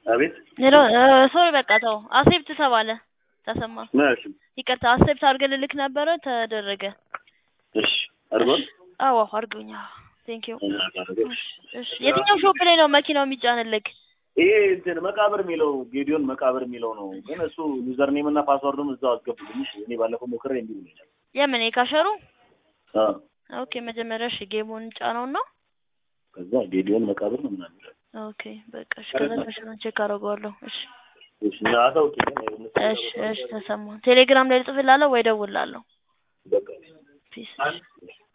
አቤት ሄሎ ሶሪ በቃ ተው አክሴፕት ተባለ ተሰማ ምናሽ ይቅርታ አክሴፕት አድርገን ልልክ ነበረ ተደረገ እሺ አርጎን አዎ አድርገኛ ቴንክ ዩ እሺ የትኛው ሾፕ ላይ ነው መኪናው የሚጫንልክ ይሄ እንትን መቃብር የሚለው ጌዲዮን መቃብር የሚለው ነው። ግን እሱ ዩዘር ኔም እና ፓስወርዱን እዛው አስገቡልኝ። እሺ እኔ ባለፈው ሞክሬ እንዲህ ብሎኛል። የምን የካሸሩ አዎ ኦኬ መጀመሪያ እሺ ጌሙን ጫነውና ከዛ ጌዲዮን መቃብር ነው ምናምን ይላል። ኦኬ በቃ እሺ ከዛ ካሸሩን ቼክ አደርገዋለሁ እሺ እሺ እና አሳውቂ ግን አይሆንም። እሺ እሺ ተሰማ ቴሌግራም ላይ ልጽፍላለሁ ወይ ደውላለሁ በቃ ፒስ